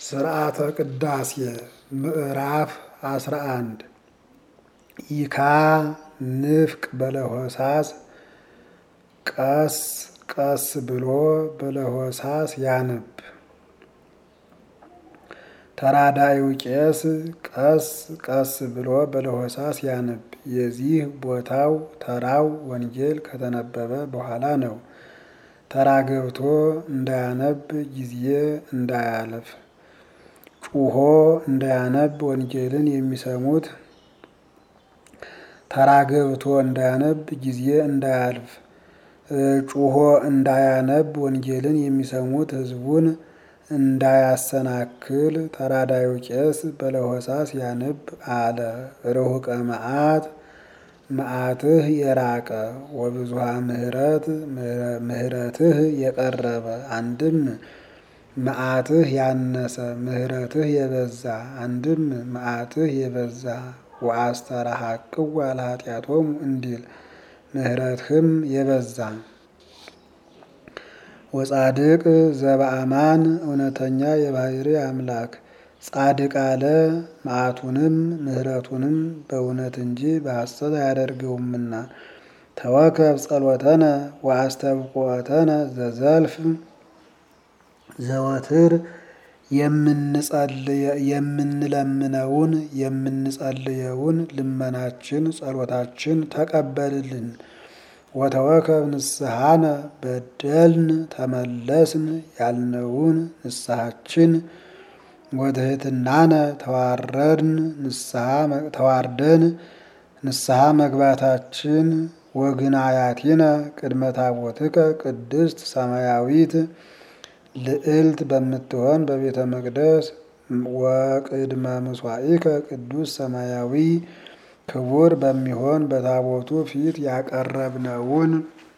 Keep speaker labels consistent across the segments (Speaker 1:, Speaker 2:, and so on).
Speaker 1: ስርዓተ ቅዳሴ ምዕራፍ አስራ አንድ ይካ ንፍቅ በለሆሳስ ቀስ ቀስ ብሎ በለሆሳስ ያነብ። ተራዳዩ ቄስ ቀስ ቀስ ብሎ በለሆሳስ ያነብ። የዚህ ቦታው ተራው ወንጌል ከተነበበ በኋላ ነው። ተራ ገብቶ እንዳያነብ ጊዜ እንዳያለፍ ጩሆ እንዳያነብ ወንጌልን የሚሰሙት ተራ ገብቶ እንዳያነብ ጊዜ እንዳያልፍ ጩሆ እንዳያነብ ወንጌልን የሚሰሙት ሕዝቡን እንዳያሰናክል ተራዳዩ ቄስ በለሆሳስ ያነብ አለ። ርሁቀ መዓት መዓትህ የራቀ ወብዙሃ ምሕረት ምሕረትህ የቀረበ አንድም መዓትህ ያነሰ ምሕረትህ የበዛ አንድም መዓትህ የበዛ ወአስተራሐቅው ለኃጢአቶሙ እንዲል ምሕረትህም የበዛ ወጻድቅ ዘበአማን እውነተኛ የባህሪ አምላክ ጻድቅ አለ መዓቱንም ምሕረቱንም በእውነት እንጂ በሐሰት አያደርገውምና። ተወከብ ጸሎተነ ወአስተብቆተነ ዘዘልፍ ዘወትር የምንለምነውን የምንጸልየውን ልመናችን ጸሎታችን ተቀበልልን። ወተወከብ ንስሐነ በደልን ተመለስን ያልነውን ንስሐችን ወትሕትናነ ተዋረድን ተዋርደን ንስሐ መግባታችን ወግናያቲነ ቅድመ ታቦትከ ቅድስት ሰማያዊት ልዕልት በምትሆን በቤተ መቅደስ ወቅድመ ምስዋኢከ ቅዱስ ሰማያዊ ክቡር በሚሆን በታቦቱ ፊት ያቀረብነውን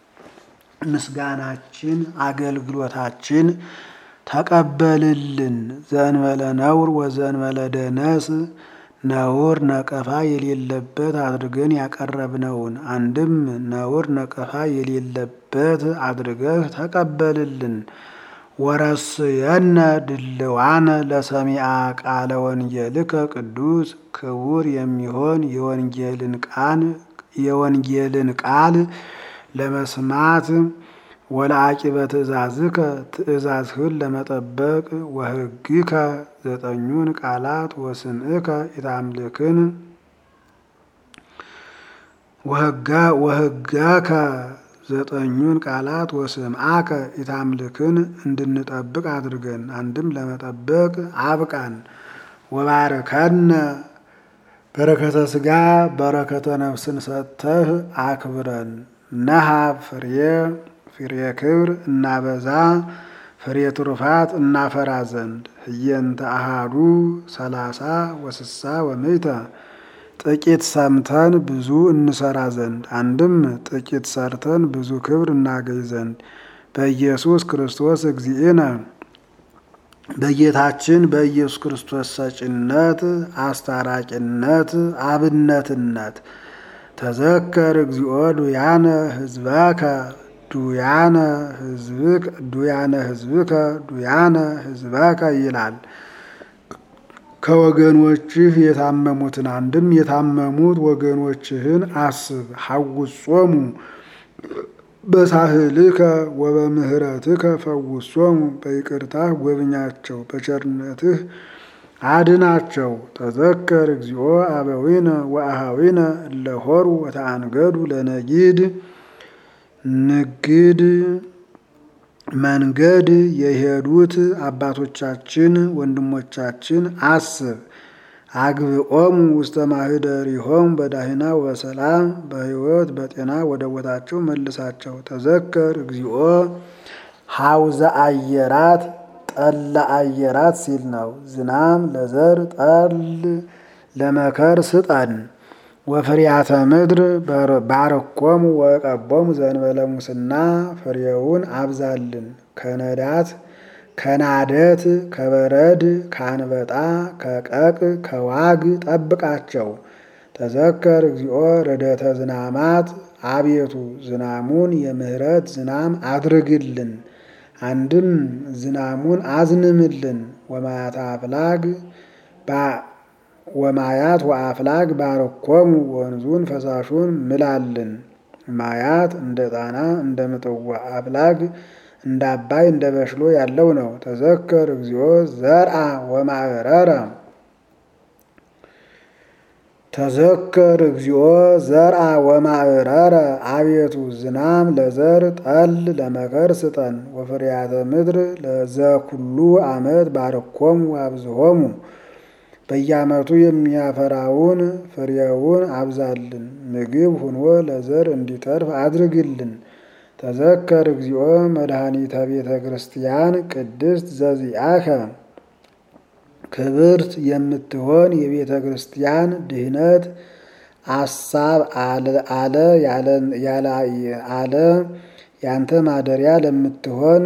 Speaker 1: ምስጋናችን አገልግሎታችን ተቀበልልን። ዘእንበለ ነውር ወዘእንበለ ደነስ ነውር ነቀፋ የሌለበት አድርገን ያቀረብነውን አንድም ነውር ነቀፋ የሌለበት አድርገህ ተቀበልልን። ወረስየነ ድልዋነ ለሰሚአ ቃለ ወንጌልከ ቅዱስ ክቡር የሚሆን የወንጌልን ቃል የወንጌልን ቃል ለመስማት ወለአቂበ ትእዛዝከ ትእዛዝህን ለመጠበቅ ወሕግከ ዘጠኙን ቃላት ወስምዕከ ኢታምልክን ወሕጋከ ዘጠኙን ቃላት ወስምዓከ ኢታምልክን እንድንጠብቅ አድርገን አንድም ለመጠበቅ አብቃን። ወባርከነ በረከተ ሥጋ በረከተ ነፍስን ሰጥተህ አክብረን። ነሃብ ፍሬ ፍሬ ክብር እናበዛ ፍሬ ትሩፋት እናፈራ ዘንድ ህየንተ አሃዱ ሰላሳ ወስሳ ወምእተ ጥቂት ሰምተን ብዙ እንሰራ ዘንድ አንድም ጥቂት ሰርተን ብዙ ክብር እናገኝ ዘንድ በኢየሱስ ክርስቶስ እግዚእነ በጌታችን በኢየሱስ ክርስቶስ ሰጭነት፣ አስታራቂነት፣ አብነትነት ተዘከር እግዚኦ ዱያነ ህዝበከ ዱያነ ህዝብከ ዱያነ ህዝብከ ዱያነ ህዝበከ ይላል። ከወገኖችህ የታመሙትን አንድም የታመሙት ወገኖችህን አስብ። ሐውጾሙ በሳህልከ ወበምህረትከ ፈውሶሙ በይቅርታህ ጎብኛቸው፣ በቸርነትህ አድናቸው። ተዘከር እግዚኦ አበዊነ ወአሃዊነ እለሆሩ ወተአንገዱ ለነጊድ ንግድ መንገድ የሄዱት አባቶቻችን ወንድሞቻችን አስብ። አግብኦሙ ውስተ ማህደሪሆሙ በዳህና ወበሰላም በሕይወት በጤና ወደ ቦታቸው መልሳቸው። ተዘከር እግዚኦ ሐውዘ አየራት ጠለ አየራት ሲል ነው። ዝናም ለዘር ጠል ለመከር ስጠን። ወፍሪያተ ምድር ባርኮሙ ወቀቦሙ ዘእንበለ ሙስና ፍሬውን አብዛልን። ከነዳት ከናደት ከበረድ ከአንበጣ ከቀቅ ከዋግ ጠብቃቸው። ተዘከር እግዚኦ ረደተ ዝናማት አቤቱ ዝናሙን የምህረት ዝናም አድርግልን። አንድም ዝናሙን አዝንምልን። ወማያት አፍላግ ወማያት ወአፍላግ ባርኮሙ ወንዙን ፈሳሹን ምላልን። ማያት እንደ ጣና እንደ ምጥዋ አፍላግ እንደ አባይ እንደ በሽሎ ያለው ነው። ተዘከር እግዚኦ ዘርአ ወማዕረረ ተዘከር እግዚኦ ዘርአ ወማዕረረ አቤቱ ዝናም ለዘር ጠል ለመከር ስጠን። ወፍርያተ ምድር ለዘኩሉ ዓመት ባርኮሙ አብዝሆሙ በየዓመቱ የሚያፈራውን ፍሬውን አብዛልን። ምግብ ሁኖ ለዘር እንዲተርፍ አድርግልን። ተዘከር እግዚኦ መድኃኒተ ቤተ ክርስቲያን ቅድስት ዘዚአከ ክብርት የምትሆን የቤተ ክርስቲያን ድህነት አሳብ አለ አለ ያንተ ማደሪያ ለምትሆን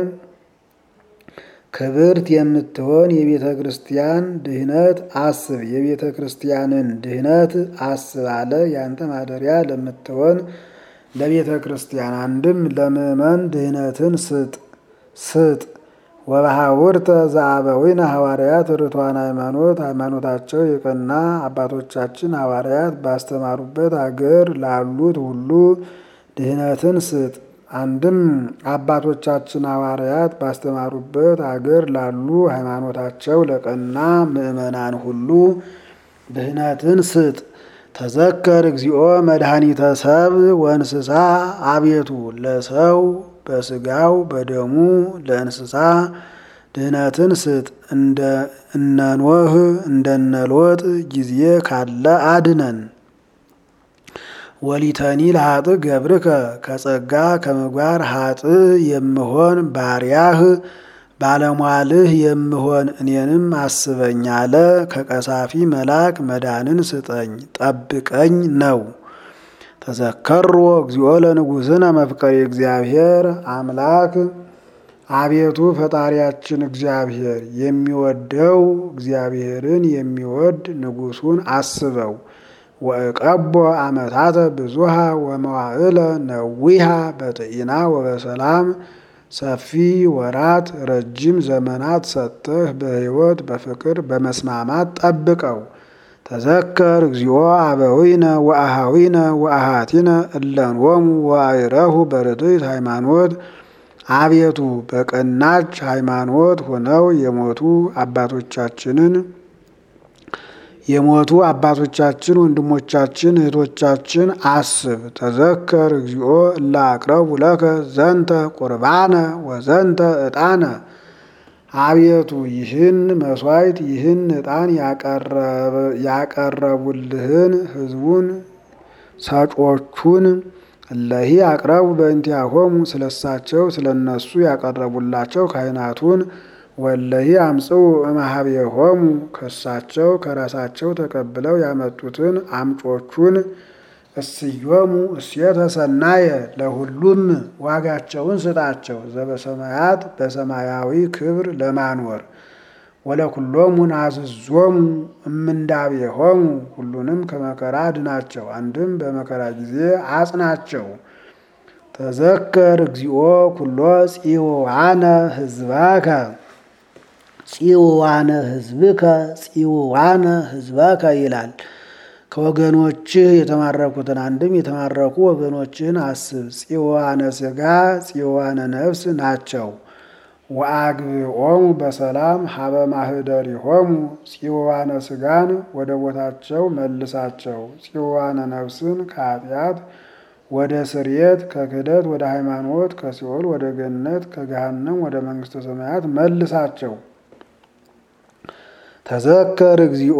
Speaker 1: ክብርት የምትሆን የቤተ ክርስቲያን ድህነት አስብ። የቤተ ክርስቲያንን ድህነት አስብ አለ ያንተ ማደሪያ ለምትሆን ለቤተ ክርስቲያን አንድም ለምእመን ድህነትን ስጥ ስጥ። ወበሐውርተ ዘአበዊነ ሐዋርያት ርቱዓነ ሃይማኖት ሃይማኖታቸው የቀና አባቶቻችን ሐዋርያት ባስተማሩበት አገር ላሉት ሁሉ ድህነትን ስጥ። አንድም አባቶቻችን ሐዋርያት ባስተማሩበት አገር ላሉ ሃይማኖታቸው ለቀና ምእመናን ሁሉ ድህነትን ስጥ። ተዘከር እግዚኦ መድኃኒተ ሰብ ወእንስሳ አቤቱ ለሰው በስጋው በደሙ ለእንስሳ ድህነትን ስጥ። እንደ እነኖህ እንደነሎጥ ጊዜ ካለ አድነን። ወሊተኒ ለሀጥ ገብርከ ከጸጋ ከምግባር ሀጥ የምሆን ባሪያህ ባለሟልህ የምሆን እኔንም አስበኝ አለ። ከቀሳፊ መልአክ መዳንን ስጠኝ ጠብቀኝ ነው። ተዘከሮ እግዚኦ ለንጉሥነ መፍቀሪ እግዚአብሔር አምላክ አቤቱ ፈጣሪያችን እግዚአብሔር የሚወደው እግዚአብሔርን የሚወድ ንጉሱን አስበው። ወእቀቦ አመታተ ብዙሃ ወመዋዕለ ነዊሃ በጥኢና ወበሰላም ሰፊ ወራት ረጅም ዘመናት ሰጥተህ በሕይወት በፍቅር በመስማማት ጠብቀው። ተዘከር እግዚኦ አበዊነ ወአሃዊነ ወአሃቲነ እለንወሙ ወአይረሁ በርትዕት ሃይማኖት አቤቱ በቀናች ሃይማኖት ሆነው የሞቱ አባቶቻችንን የሞቱ አባቶቻችን ወንድሞቻችን እህቶቻችን አስብ። ተዘከር እግዚኦ እለ አቅረቡ ለከ ዘንተ ቁርባነ ወዘንተ ዕጣነ አቤቱ ይህን መስዋዕት ይህን ዕጣን ያቀረቡልህን ሕዝቡን ሰጮቹን እለሂ አቅረቡ በእንቲአሆሙ ስለሳቸው ስለነሱ ያቀረቡላቸው ካህናቱን ወለሂ አምጽኡ እምኀቤሆሙ ከሳቸው ከራሳቸው ተቀብለው ያመጡትን አምጮቹን እስዮሙ እሴተ ሰናየ ለሁሉም ዋጋቸውን ስጣቸው ዘበሰማያት በሰማያዊ ክብር ለማኖር ወለኩሎሙ ናዝዞሙ እምንዳቤሆሙ ሁሉንም ከመከራ አድናቸው። አንድም በመከራ ጊዜ አጽናቸው። ተዘከር እግዚኦ ኩሎ ጽዋነ ህዝበከ ጽዋነ ህዝብከ ጽዋነ ህዝበከ ይላል። ከወገኖችህ የተማረኩትን አንድም የተማረኩ ወገኖችህን አስብ። ጽዋነ ስጋ ጽዋነ ነፍስ ናቸው። ወአግብኦሙ በሰላም ሀበ ማህደሪሆሙ ጽዋነ ስጋን ወደ ቦታቸው መልሳቸው። ጽዋነ ነፍስን ከኃጢአት ወደ ስርየት ከክህደት ወደ ሃይማኖት ከሲኦል ወደ ገነት ከገሃነም ወደ መንግስተ ሰማያት መልሳቸው። ተዘከር እግዚኦ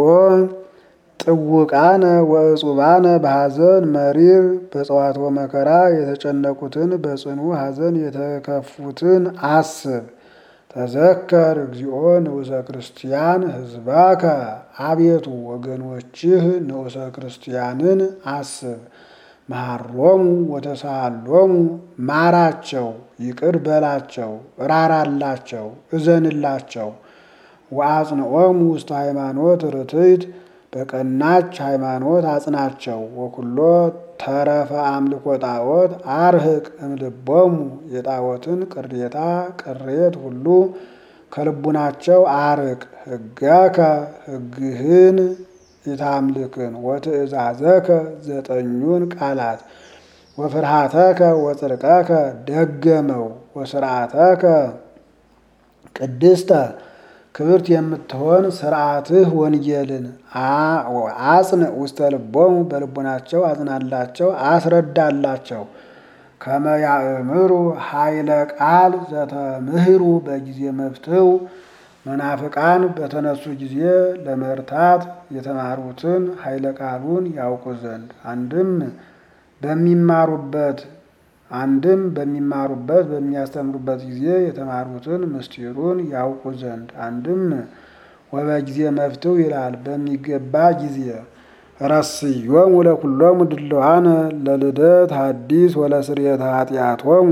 Speaker 1: ጥውቃነ ወእጹባነ በሐዘን መሪር በጸዋትወ መከራ የተጨነቁትን በጽኑ ሐዘን የተከፉትን አስብ። ተዘከር እግዚኦ ንዑሰ ክርስቲያን ህዝባከ አቤቱ ወገኖችህ ንዑሰ ክርስቲያንን አስብ። መሐሮሙ ወተሳሃሎሙ ማራቸው፣ ይቅር በላቸው፣ ራራላቸው፣ እዘንላቸው። ወአጽንዖሙ ውስተ ሃይማኖት ርትዕት በቀናች ሃይማኖት አጽናቸው። ወኩሎ ተረፈ አምልኮ ጣዖት አርህቅ እምልቦሙ የጣዖትን ቅሬታ ቅሬት ሁሉ ከልቡናቸው አርቅ። ሕገከ ሕግህን ኢታምልክን ወትእዛዘከ ዘጠኙን ቃላት ወፍርሃተከ ወጽድቀከ ደገመው ወስርዓተከ ቅድስተ ክብርት የምትሆን ስርዓትህ ወንጌልን አጽን ውስተ ልቦሙ በልቡናቸው አጽናላቸው አስረዳላቸው። ከመ ያእምሩ ኃይለ ቃል ዘተምህሩ በጊዜ መፍትው መናፍቃን በተነሱ ጊዜ ለመርታት የተማሩትን ኃይለ ቃሉን ያውቁ ዘንድ አንድም በሚማሩበት አንድም በሚማሩበት በሚያስተምሩበት ጊዜ የተማሩትን ምስጢሩን ያውቁ ዘንድ አንድም ወበጊዜ መፍትው ይላል በሚገባ ጊዜ ረስዮሙ ለኩሎሙ ድልዋነ ለልደት ሐዲስ ወለስርየተ ኃጢአቶሙ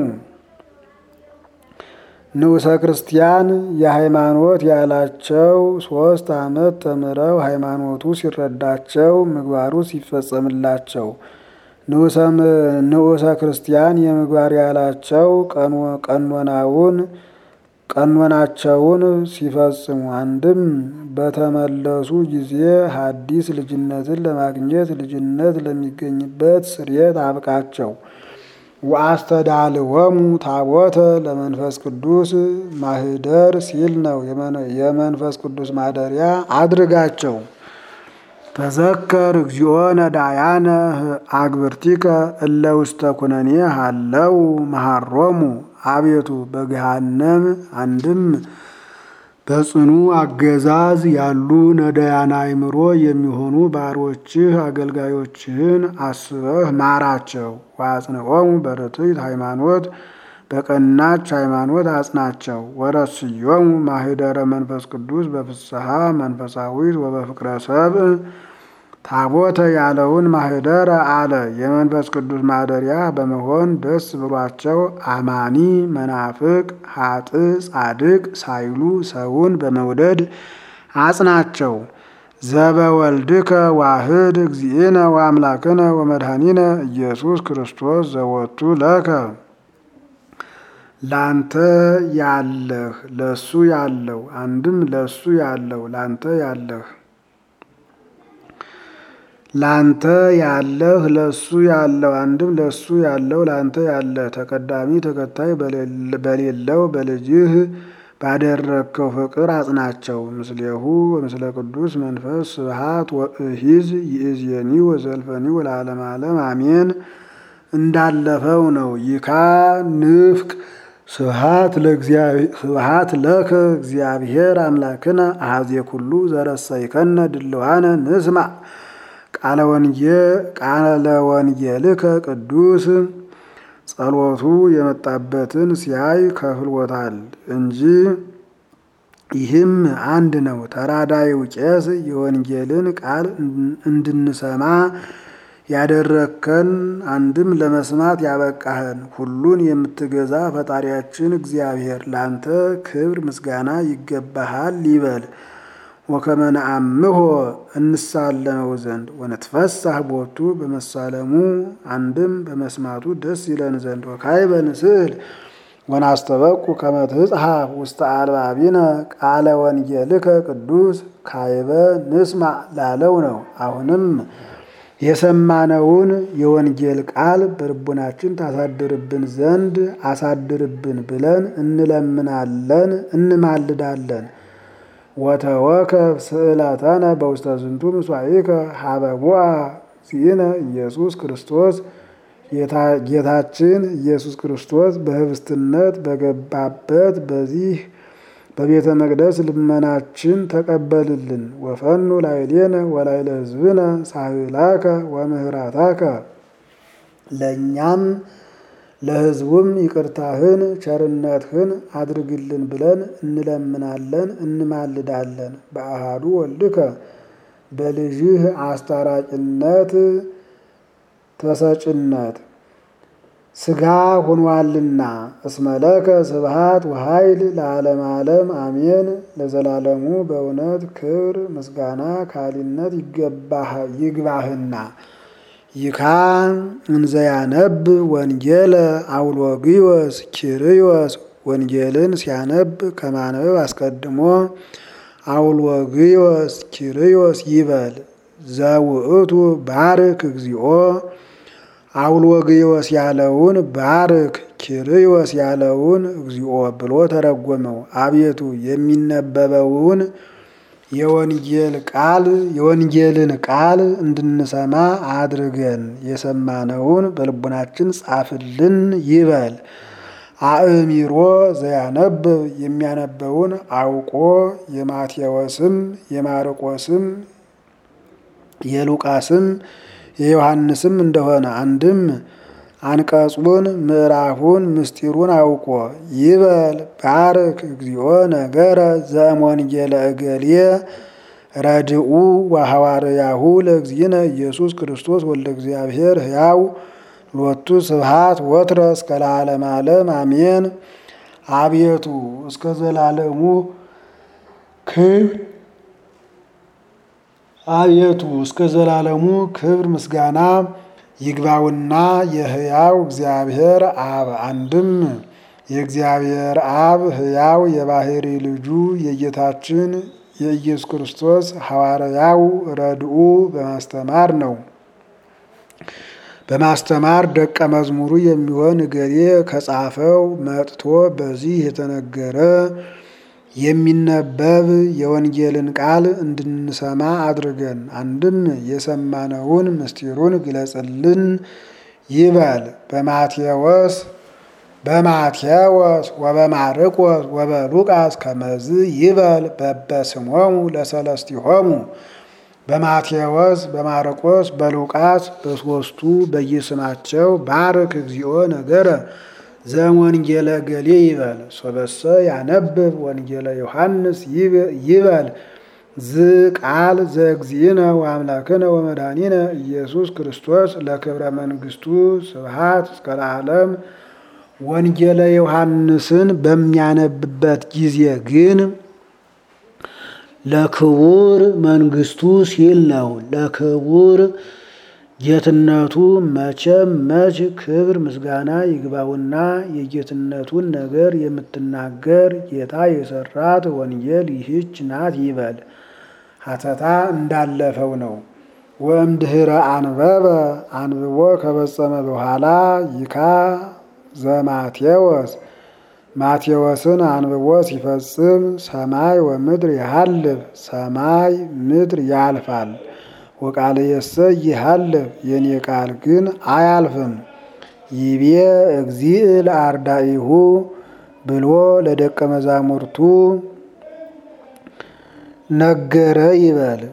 Speaker 1: ንዑሰ ክርስቲያን የሃይማኖት ያላቸው ሶስት ዓመት ተምረው ሃይማኖቱ ሲረዳቸው ምግባሩ ሲፈጸምላቸው ንዑሰ ክርስቲያን የምግባር ያላቸው ቀኖናውን ቀኖናቸውን ሲፈጽሙ አንድም በተመለሱ ጊዜ ሐዲስ ልጅነትን ለማግኘት ልጅነት ለሚገኝበት ስርየት አብቃቸው። ወአስተዳልወሙ ታቦተ ለመንፈስ ቅዱስ ማህደር ሲል ነው። የመንፈስ ቅዱስ ማደሪያ አድርጋቸው። ተዘከር እግዚኦ ነዳያነ አግብርቲከ እለ ውስተ ኩነኔ ሃለው መሃሮሙ አቤቱ በገሃነም አንድም በጽኑ አገዛዝ ያሉ ነዳያነ አእምሮ የሚሆኑ ባሮችህ አገልጋዮችህን አስበህ ማራቸው። ወአጽንዖሙ በርትዕት ሃይማኖት በቀናች ሃይማኖት አጽናቸው። ወረስዮሙ ማህደረ መንፈስ ቅዱስ በፍስሐ መንፈሳዊት ወበፍቅረ ሰብእ ታቦተ ያለውን ማህደረ አለ። የመንፈስ ቅዱስ ማደሪያ በመሆን ደስ ብሏቸው አማኒ መናፍቅ ሀጥ ጻድቅ ሳይሉ ሰውን በመውደድ አጽናቸው። ዘበወልድከ ዋህድ እግዚእነ ወአምላክነ ወመድኃኒነ ኢየሱስ ክርስቶስ ዘወቱ ለከ ላንተ ያለህ ለሱ ያለው አንድም ለሱ ያለው ላንተ ያለህ ላንተ ያለህ ለሱ ያለው አንድም ለሱ ያለው ላንተ ያለ ተቀዳሚ ተከታይ በሌለው በልጅህ ባደረግከው ፍቅር አጽናቸው። ምስሌሁ ወምስለ ቅዱስ መንፈስ ስብሃት ወእሂዝ ይእዜኒ ወዘልፈኒ ወለዓለመ ዓለም አሜን። እንዳለፈው ነው። ይካ ንፍቅ ስብሃት ለከ እግዚአብሔር አምላክነ አሐዜ ኩሉ ዘረሰይከነ ድልዋነ ንስማ ቃለ ወንጌልከ ቅዱስ ጸሎቱ የመጣበትን ሲያይ ከፍሎታል እንጂ ይህም አንድ ነው። ተራዳይው ቄስ የወንጌልን ቃል እንድንሰማ ያደረግከን አንድም ለመስማት ያበቃህን ሁሉን የምትገዛ ፈጣሪያችን እግዚአብሔር ላንተ ክብር ምስጋና ይገባሃል ይበል። ወከመ ነአምሖ እንሳለመው ዘንድ ወነትፈሳህ ቦቱ በመሳለሙ አንድም በመስማቱ ደስ ይለን ዘንድ ወካዕበ ንስእል ወናስተበቁ ከመ ትጽሐፍ ውስተ አልባቢነ ቃለ ወንጌልከ ቅዱስ ካዕበ ንስማዕ ላለው ነው። አሁንም የሰማነውን የወንጌል ቃል በልቡናችን ታሳድርብን ዘንድ አሳድርብን ብለን እንለምናለን እንማልዳለን። ወተወከፍ ስእለተነ በውስተ ዝንቱ ምስዋዕከ ሀበ ቦአ እግዚእነ ኢየሱስ ክርስቶስ ጌታችን ኢየሱስ ክርስቶስ በህብስትነት በገባበት በዚህ በቤተ መቅደስ ልመናችን ተቀበልልን። ወፈኑ ላዕሌነ ወላዕለ ሕዝብነ ሳህላከ ወምህራታከ ለእኛም ለሕዝቡም ይቅርታህን ቸርነትህን አድርግልን ብለን እንለምናለን እንማልዳለን። በአሃዱ ወልድከ በልጅህ አስታራቂነት ተሰጭነት ስጋ ሆኗልና እስመለከ ስብሃት ወኃይል ለዓለም ዓለም አሜን። ለዘላለሙ በእውነት ክብር ምስጋና ካሊነት ይግባህና ይካ እንዘያነብ ወንጌለ አውሎጊዮስ ኪርዮስ ወንጌልን ሲያነብ ከማንበብ አስቀድሞ አውሎግዮስ ኪርዮስ ይበል። ዘውእቱ ባርክ እግዚኦ አውሎግዮስ ያለውን ባርክ ኪርዮስ ያለውን እግዚኦ ብሎ ተረጎመው። አቤቱ የሚነበበውን የወንጌል ቃል የወንጌልን ቃል እንድንሰማ አድርገን የሰማነውን በልቡናችን ጻፍልን ይበል። አእሚሮ ዘያነብብ የሚያነበውን አውቆ የማቴዎስም የማርቆስም የሉቃስም የዮሐንስም እንደሆነ አንድም አንቀጹን ምዕራፉን ምስጢሩን አውቆ ይበል። ባርክ እግዚኦ ነገረ ዘእምወንጌለ እገሌ ረድኡ ወሐዋርያሁ ለእግዚእነ ኢየሱስ ክርስቶስ ወልደ እግዚአብሔር ሕያው ሎቱ ስብሃት ወትረ እስከ ለዓለመ ዓለም አሜን። አቤቱ እስከ ዘላለሙ ክብር አቤቱ እስከ ዘላለሙ ክብር ምስጋና ይግባውና የሕያው እግዚአብሔር አብ አንድም የእግዚአብሔር አብ ሕያው የባሕሪ ልጁ የጌታችን የኢየሱስ ክርስቶስ ሐዋርያው ረድኡ በማስተማር ነው። በማስተማር ደቀ መዝሙሩ የሚሆን እገሌ ከጻፈው መጥቶ በዚህ የተነገረ የሚነበብ የወንጌልን ቃል እንድንሰማ አድርገን አንድም የሰማነውን ምስጢሩን ግለጽልን ይበል። በማቴዎስ በማቴዎስ ወበማርቆስ ወበሉቃስ ከመዝ ይበል በበስሞሙ ለሰለስቲሆሙ በማቴዎስ በማርቆስ በሉቃስ በሦስቱ በየስማቸው ባርክ እግዚኦ ነገረ ዘወንጌለ ገሌ ይበል። ሶበሰ ያነብብ ወንጌለ ዮሐንስ ይበል ዝ ቃል ዘእግዚእነ ወአምላክነ ወመድኃኒነ ኢየሱስ ክርስቶስ ለክብረ መንግሥቱ ስብሃት እስከ ለዓለም። ወንጌለ ዮሐንስን በሚያነብበት ጊዜ ግን ለክቡር መንግሥቱ ሲል ነው። ለክቡር ጌትነቱ መቼም መች ክብር ምስጋና ይግባውና የጌትነቱን ነገር የምትናገር ጌታ የሰራት ወንጌል ይህች ናት ይበል። ሀተታ እንዳለፈው ነው። ወእምድኅረ አንበበ አንብቦ ከፈጸመ በኋላ ይካ ዘማቴዎስ ማቴዎስን አንብቦ ሲፈጽም ሰማይ ወምድር ያሃልፍ ሰማይ ምድር ያልፋል። ወቃልየሰ ይሃልፍ የኔ ቃል ግን አያልፍም። ይቤ እግዚእ ለአርዳኢሁ ብሎ ለደቀ መዛሙርቱ ነገረ ይበል።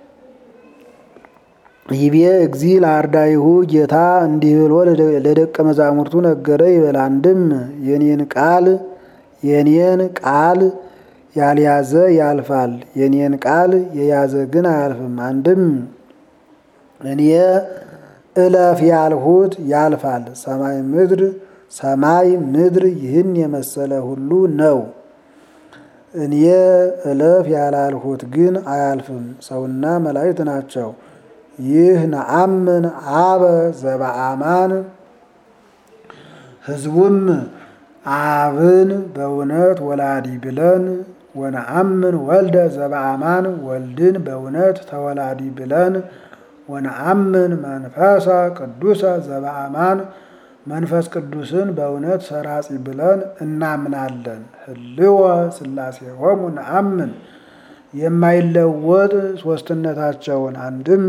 Speaker 1: ይቤ እግዚእ ለአርዳኢሁ ጌታ እንዲህ ብሎ ለደቀ መዛሙርቱ ነገረ ይበል። አንድም የኔን ቃል የኔን ቃል ያልያዘ ያልፋል፣ የኔን ቃል የያዘ ግን አያልፍም። አንድም እኔ እለፍ ያልሁት ያልፋል። ሰማይ ምድር ሰማይ ምድር ይህን የመሰለ ሁሉ ነው። እኔ እለፍ ያላልሁት ግን አያልፍም። ሰውና መላእክት ናቸው። ይህ ነአምን አበ ዘበአማን ሕዝቡም አብን በእውነት ወላዲ ብለን ወነአምን ወልደ ዘበአማን ወልድን በእውነት ተወላዲ ብለን ወነአምን መንፈሰ ቅዱሰ ዘበአማን መንፈስ ቅዱስን በእውነት ሰራጺ ብለን እናምናለን። ህልወ ሥላሴሆሙ ነአምን የማይለወጥ ሶስትነታቸውን አንድም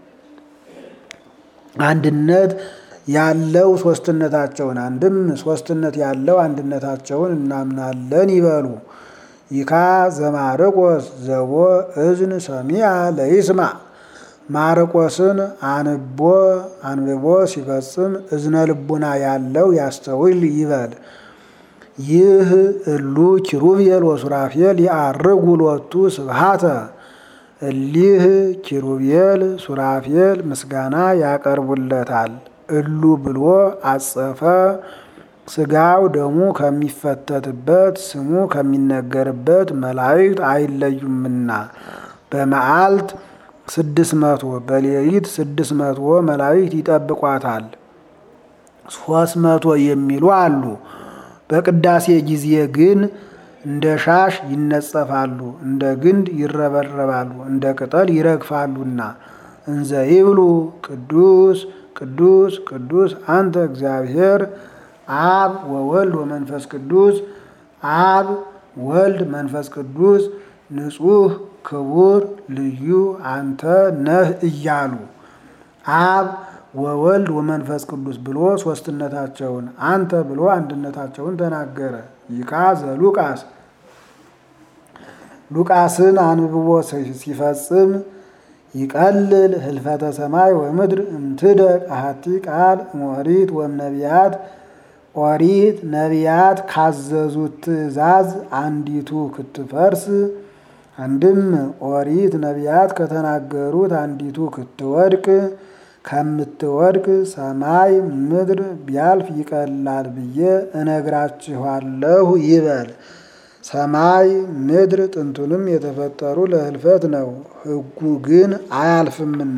Speaker 1: አንድነት ያለው ሶስትነታቸውን አንድም ሶስትነት ያለው አንድነታቸውን እናምናለን ይበሉ። ይካ ዘማርቆስ ዘቦ እዝን ሰሚዐ ለይስማ ማርቆስን አንቦ አንብቦ ሲፈጽም እዝነ ልቡና ያለው ያስተውል ይበል። ይህ እሉ ኪሩቤል ወሱራፌል ያርጉ ሎቱ ስብሃተ እሊህ ኪሩቤል ሱራፌል ምስጋና ያቀርቡለታል። እሉ ብሎ አጸፈ ስጋው ደሙ ከሚፈተትበት ስሙ ከሚነገርበት መላእክት አይለዩምና በመዓልት ስድስት መቶ በሌሊት ስድስት መቶ መላእክት ይጠብቋታል። ሶስት መቶ የሚሉ አሉ። በቅዳሴ ጊዜ ግን እንደ ሻሽ ይነጸፋሉ፣ እንደ ግንድ ይረበረባሉ፣ እንደ ቅጠል ይረግፋሉና እንዘ ይብሉ ቅዱስ ቅዱስ ቅዱስ አንተ እግዚአብሔር አብ ወወልድ ወመንፈስ ቅዱስ አብ ወልድ መንፈስ ቅዱስ ንጹሕ ክቡር ልዩ አንተ ነህ እያሉ አብ ወወልድ ወመንፈስ ቅዱስ ብሎ ሶስትነታቸውን አንተ ብሎ አንድነታቸውን ተናገረ። ይካ ዘሉቃስ ሉቃስን አንብቦ ሲፈጽም ይቀልል ህልፈተ ሰማይ ወምድር እምትደቅ አሐቲ ቃል እምኦሪት ወእምነቢያት ኦሪት ነቢያት ካዘዙት ትእዛዝ አንዲቱ ክትፈርስ አንድም ኦሪት ነቢያት ከተናገሩት አንዲቱ ክትወድቅ ከምትወድቅ ሰማይ ምድር ቢያልፍ ይቀላል ብዬ እነግራችኋለሁ ይበል። ሰማይ ምድር ጥንቱንም የተፈጠሩ ለህልፈት ነው፣ ሕጉ ግን አያልፍምና።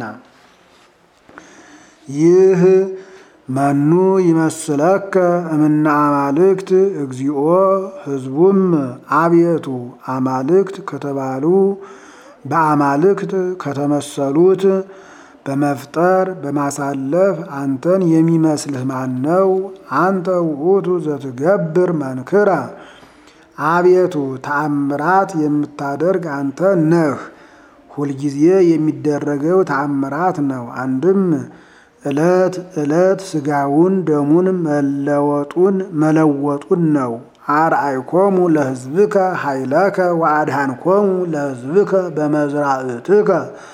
Speaker 1: ይህ መኑ ይመስለከ እምነ አማልክት እግዚኦ ህዝቡም አቤቱ አማልክት ከተባሉ በአማልክት ከተመሰሉት በመፍጠር በማሳለፍ አንተን የሚመስልህ ማን ነው? አንተ ውእቱ ዘትገብር መንክራ አቤቱ ተአምራት የምታደርግ አንተ ነህ። ሁልጊዜ የሚደረገው ተአምራት ነው። አንድም ዕለት ዕለት ስጋውን ደሙን መለወጡን መለወጡን ነው። አርአይኮሙ ለህዝብከ ኃይለከ ወአድኃንኮሙ ለህዝብከ በመዝራእትከ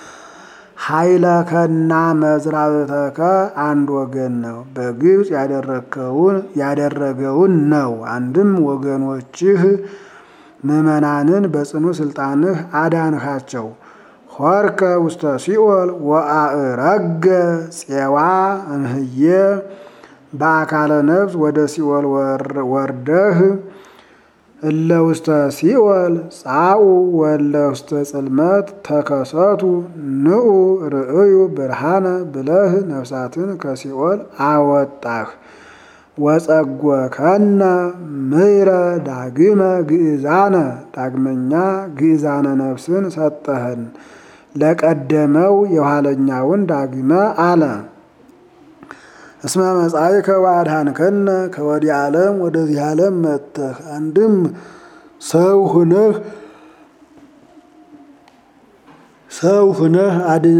Speaker 1: ኃይለከና መዝራእተከ አንድ ወገን ነው። በግብፅ ያደረግከውን ያደረገውን ነው። አንድም ወገኖችህ ምዕመናንን በጽኑ ስልጣንህ አዳንሃቸው። ሆርከ ውስተ ሲኦል ወአእረገ ፄዋ እምህዬ በአካለ ነፍስ ወደ ሲኦል ወርደህ እለ ውስተ ሲኦል ጻኡ ወለ ውስተ ጽልመት ተከሰቱ ንዑ ርእዩ ብርሃነ ብለህ ነፍሳትን ከሲኦል አወጣህ። ወጸጎከነ ምይረ ዳግመ ግእዛነ ዳግመኛ ግእዛነ ነፍስን ሰጠህን ለቀደመው የኋለኛውን ዳግመ አለ። እስመ መጻእከ ወአድኃንከነ ከወዲህ ዓለም ወደዚህ ዓለም መጥተህ አንድም ሰው ሁነህ ሰው ሁነህ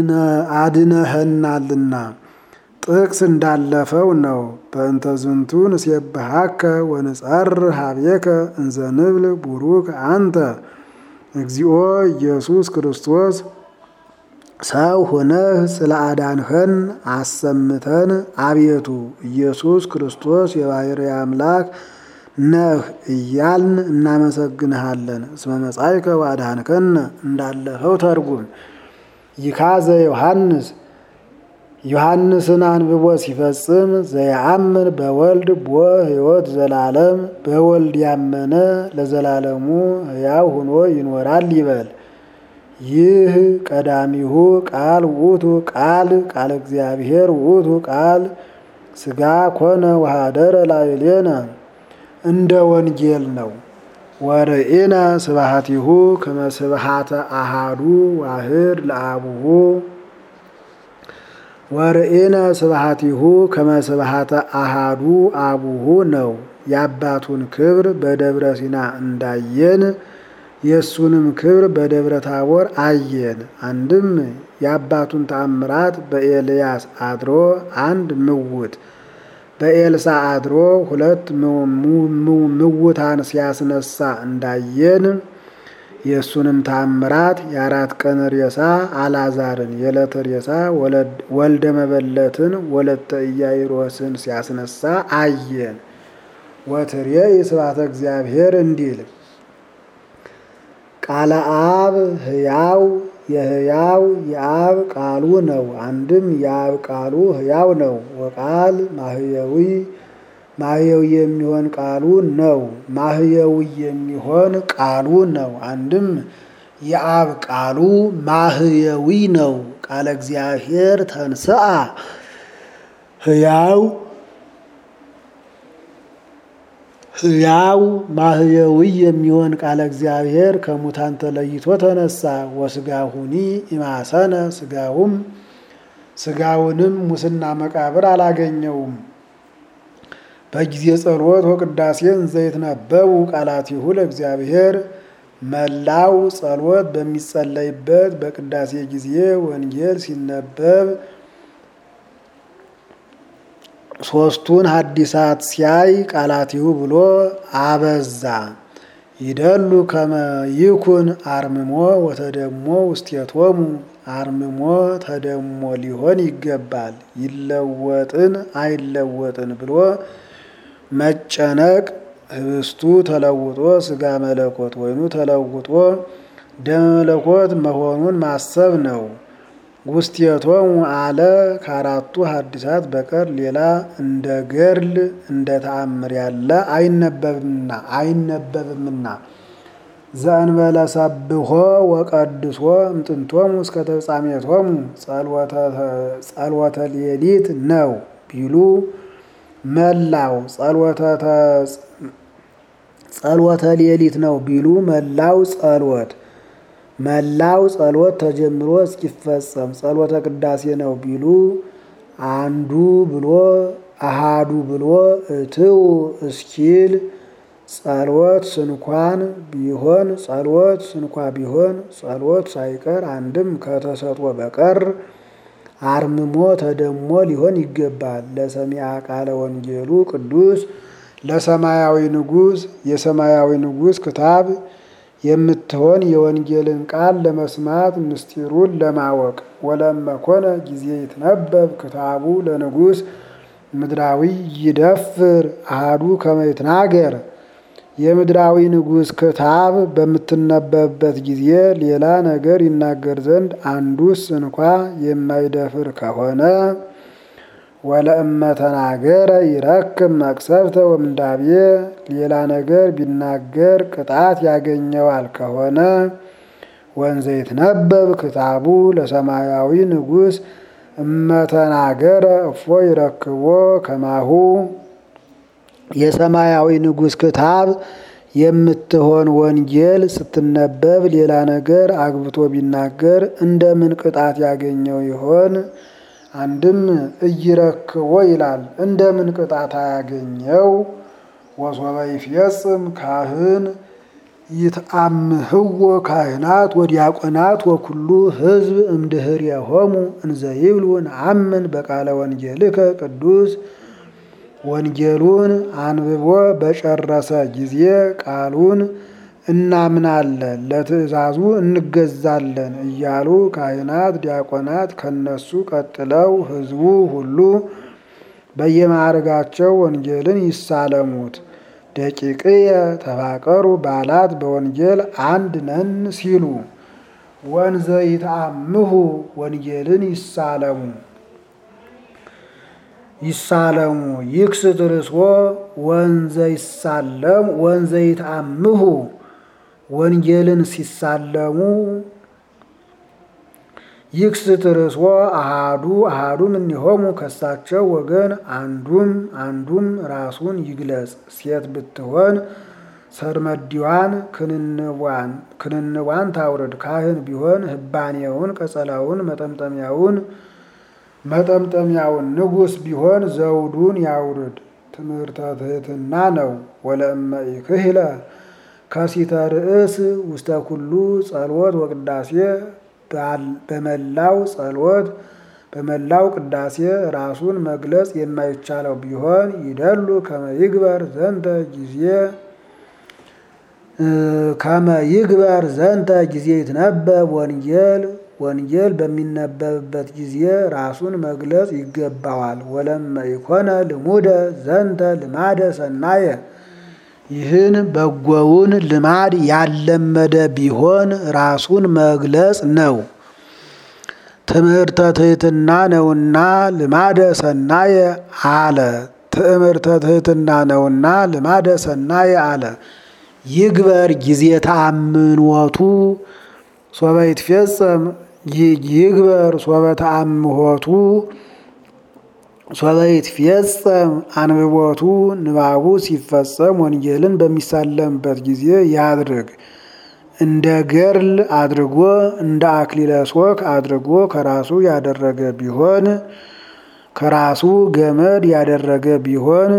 Speaker 1: አድነህናልና ጥቅስ እንዳለፈው ነው። በእንተ ዝንቱ ንሴብሐከ ወንጸርህ ኀቤከ እንዘ ንብል ቡሩክ አንተ እግዚኦ ኢየሱስ ክርስቶስ ሰው ሆነህ ስለ አዳንኸን አሰምተን አቤቱ ኢየሱስ ክርስቶስ የባሕርይ አምላክ ነህ እያልን እናመሰግንሃለን። እስመ መጻእከ ወአድኃንከነ እንዳለፈው ተርጉም። ይካዘ ዮሐንስ ዮሐንስን አንብቦ ሲፈጽም ዘየአምን በወልድ ቦ ሕይወት ዘላለም በወልድ ያመነ ለዘላለሙ ሕያው ሆኖ ይኖራል ይበል። ይህ ቀዳሚሁ ቃል ውእቱ ቃል ቃል እግዚአብሔር ውእቱ ቃል ሥጋ ኮነ ወኀደረ ላዕሌነ እንደ ወንጌል ነው። ወርኢነ ስብሐቲሁ ከመ ስብሐተ አሃዱ ዋህድ ለአቡሁ ወርኢነ ስብሐቲሁ ከመ ስብሐተ አሃዱ አቡሁ ነው። የአባቱን ክብር በደብረ ሲና እንዳየን የእሱንም ክብር በደብረ ታቦር አየን። አንድም የአባቱን ተአምራት በኤልያስ አድሮ አንድ ምውት በኤልሳ አድሮ ሁለት ምውታን ሲያስነሳ እንዳየን የእሱንም ታምራት የአራት ቀን ሬሳ አልዓዛርን የዕለት ሬሳ ወልደ መበለትን ወለተ ኢያኢሮስን ሲያስነሳ አየን። ወትሬይ ስብሐተ እግዚአብሔር እንዲል ቃለ አብ ሕያው የሕያው የአብ ቃሉ ነው። አንድም የአብ ቃሉ ሕያው ነው። ወቃል ማህየዊ ማህየዊ የሚሆን ቃሉ ነው። ማህየዊ የሚሆን ቃሉ ነው። አንድም የአብ ቃሉ ማህየዊ ነው። ቃለ እግዚአብሔር ተንስአ ሕያው ሕያው ማህየዊ የሚሆን ቃለ እግዚአብሔር ከሙታን ተለይቶ ተነሳ። ወስጋሁኒ ኢማሰነ ስጋውም ስጋውንም ሙስና መቃብር አላገኘውም። በጊዜ ጸሎት ወቅዳሴን ዘይትነበቡ ቃላቲሁ ለእግዚአብሔር መላው ጸሎት በሚጸለይበት በቅዳሴ ጊዜ ወንጌል ሲነበብ ሶስቱን ሐዲሳት ሲያይ ቃላቲሁ ብሎ አበዛ። ይደሉ ከመ ይኩን አርምሞ ወተደሞ ውስቴቶሙ አርምሞ ተደሞ ሊሆን ይገባል። ይለወጥን አይለወጥን ብሎ መጨነቅ ህብስቱ ተለውጦ ስጋ መለኮት ወይኑ ተለውጦ ደመ መለኮት መሆኑን ማሰብ ነው። ውስቴቶሙ አለ ከአራቱ ሐዲሳት በቀር ሌላ እንደ ገድል እንደ ተአምር ያለ አይነበብምና አይነበብምና ዘእንበለ ሰብሖ ወቀድሶ እምጥንቶሙ እስከ ተፍጻሜቶሙ ጸልወተ ሌሊት ነው ቢሉ መላው ጸልወተ ሌሊት ነው ቢሉ መላው ጸሎት መላው ጸሎት ተጀምሮ እስኪፈጸም ጸሎተ ቅዳሴ ነው ቢሉ አንዱ ብሎ አሃዱ ብሎ እትው እስኪል ጸሎት ስንኳን ቢሆን ጸሎት ስንኳ ቢሆን ጸሎት ሳይቀር አንድም ከተሰጥኦ በቀር አርምሞ ተደሞ ሊሆን ይገባል። ለሰሚዐ ቃለ ወንጌሉ ቅዱስ ለሰማያዊ ንጉሥ የሰማያዊ ንጉሥ ክታብ የምትሆን የወንጌልን ቃል ለመስማት ምስጢሩን ለማወቅ ወለመኮነ ጊዜ ይትነበብ ክታቡ ለንጉሥ ምድራዊ ይደፍር አሃዱ ከመ ይትናገር የምድራዊ ንጉሥ ክታብ በምትነበብበት ጊዜ ሌላ ነገር ይናገር ዘንድ አንዱስ እንኳ የማይደፍር ከሆነ ወለእመ ተናገረ ይረክብ መቅሰፍተ ወምንዳቤ ሌላ ነገር ቢናገር ቅጣት ያገኘዋል ከሆነ ወንዘ ይትነበብ ክታቡ ለሰማያዊ ንጉሥ እመተናገረ እፎ ይረክቦ ከማሁ የሰማያዊ ንጉሥ ክታብ የምትሆን ወንጌል ስትነበብ ሌላ ነገር አግብቶ ቢናገር እንደምን ቅጣት ያገኘው ይሆን? አንድም እይረክቦ ይላል። እንደምን ቅጣት አያገኘው? ወሶበ ይፍየጽም ካህን ይትአምህዎ ካህናት ወዲያቆናት ወኩሉ ሕዝብ እምድኅሬሆሙ እንዘ ይብሉ ነአምን በቃለ ወንጌልከ ቅዱስ ወንጌሉን አንብቦ በጨረሰ ጊዜ ቃሉን እናምናለን ለትእዛዙ እንገዛለን እያሉ ካህናት፣ ዲያቆናት ከነሱ ቀጥለው ሕዝቡ ሁሉ በየማዕርጋቸው ወንጌልን ይሳለሙት። ደቂቅየ ተፋቀሩ ባላት በወንጌል አንድ ነን ሲሉ ወንዘ ይትአምሁ ወንጌልን ይሳለሙ ይሳለሙ ይክስት ርእስዎ ወንዘ ይሳለሙ ወንዘ ይትአምሁ ወንጌልን ሲሳለሙ ይክስት ርእስዎ አሃዱ አሃዱም እኒሆሙ ከሳቸው ወገን አንዱም አንዱም ራሱን ይግለጽ። ሴት ብትሆን ሰርመዲዋን ክንንቧን ክንንቧን ታውርድ። ካህን ቢሆን ህባኔውን፣ ቀጸላውን፣ መጠምጠሚያውን መጠምጠሚያውን ንጉሥ ቢሆን ዘውዱን ያውርድ። ትምህርተ ትሕትና ነው። ወለእመ ኢክህለ ከሲተ ርእስ ውስተ ኩሉ ጸሎት ወቅዳሴ በመላው ጸሎት በመላው ቅዳሴ ራሱን መግለጽ የማይቻለው ቢሆን ይደሉ ከመ ይግበር ዘንተ ጊዜ ከመ ይግበር ዘንተ ጊዜ ይትነበብ ወንጌል ወንጌል በሚነበብበት ጊዜ ራሱን መግለጽ ይገባዋል። ወለመ ኢኮነ ልሙደ ዘንተ ልማደ ሰናየ ይህን በጎውን ልማድ ያለመደ ቢሆን ራሱን መግለጽ ነው። ትምህርተ ትሕትና ነውና ልማደ ሰናየ አለ። ትምህርተ ትሕትና ነውና ልማደ ሰናየ አለ። ይግበር ጊዜ ተአምኖቱ ሶበ ይትፌጸም ይግበር ሶበ ተአምሆቱ ሶበ ይትፌጸም አንብቦቱ ንባቡ ሲፈጸም ወንጌልን በሚሳለምበት ጊዜ ያድርግ። እንደ ገርል አድርጎ እንደ አክሊለ ሦክ አድርጎ ከራሱ ያደረገ ቢሆን ከራሱ ገመድ ያደረገ ቢሆን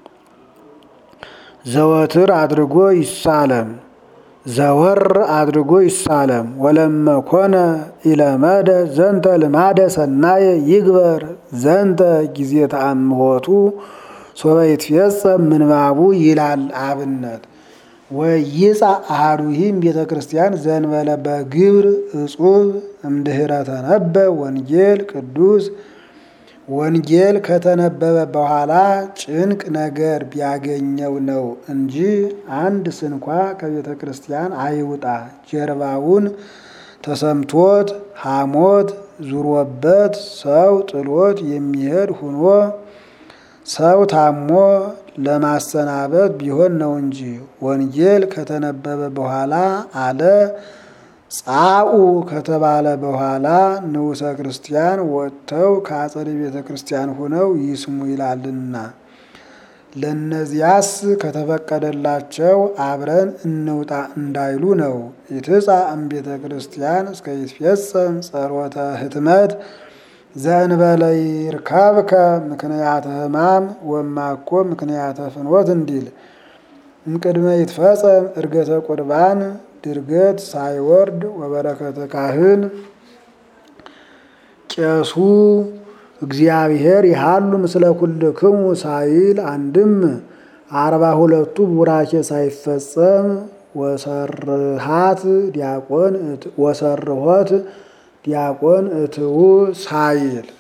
Speaker 1: ዘወትር አድርጎ ይሳለም ዘወር አድርጎ ይሳለም። ወለመ ኮነ ኢለመደ ዘንተ ልማደ ሰናየ ይግበር ዘንተ ጊዜ ተአምሆቱ ሶበ ይትፌጸም ምንባቡ ይላል አብነት ወይጻ አሐዱሂም ቤተ ክርስቲያን ዘንበለ በግብር እጹብ እምድኅረ ተነበ ወንጌል ቅዱስ ወንጌል ከተነበበ በኋላ ጭንቅ ነገር ቢያገኘው ነው እንጂ አንድ ስንኳ ከቤተ ክርስቲያን አይውጣ። ጀርባውን ተሰምቶት ሐሞት ዙሮበት ሰው ጥሎት የሚሄድ ሁኖ ሰው ታሞ ለማሰናበት ቢሆን ነው እንጂ ወንጌል ከተነበበ በኋላ አለ ጻኡ ከተባለ በኋላ ንዑሰ ክርስቲያን ወጥተው ከአጸደ ቤተ ክርስቲያን ሆነው ይስሙ ይላልና። ለእነዚያስ ከተፈቀደላቸው አብረን እንውጣ እንዳይሉ ነው። ይትጻ እምቤተ ክርስቲያን እስከ ይትፌጸም ጸሎተ ህትመት ዘእንበለ ይርከብከ ምክንያተ ሕማም ወማኮ ምክንያተ ፍኖት እንዲል እምቅድመ ይትፈጸም እርገተ ቁርባን ድርገት ሳይወርድ ወበረከተ ካህን ቄሱ እግዚአብሔር ይሃሉ ምስለ ኩልክሙ ሳይል አንድም አርባ ሁለቱ ቡራኬ ሳይፈጸም ወሰርሃት ዲያቆን ወሰርሆት ዲያቆን እትው ሳይል